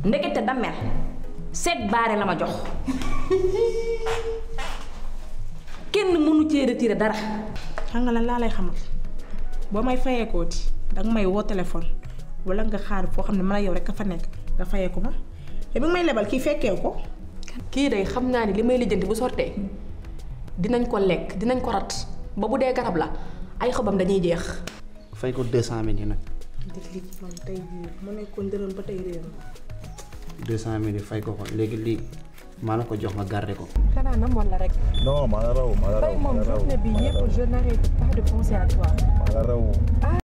ndekete dammel seet baare la ma jox kenn mënu cee retiré dara xam nga lan laa lay xamal boo may fayeekooti danga may woo téléphone wala nga xaar foo xam ne man a yow rek a fa nekk nga fayeeku ma te bi nga may lebal kii fekkeew ko kii day xam naa ni li may lijjanti bu sottee dinañ ko lekk dinañ ko rat ba bu dee garab la ay xobam dañuy jeex. fay ko deux cent mille yi nag def lii ci man tey jii mu nekkoon dërëm ba tey réew deux cent mille yi fay ko ko léegi lii maa la ko jox nga garder ko xanaa namoon la rek. non maa la raw maa la raw tey maa moom la raw journée bi maa la yëpp raw je n'arrête pas de penser à toi. maa la raw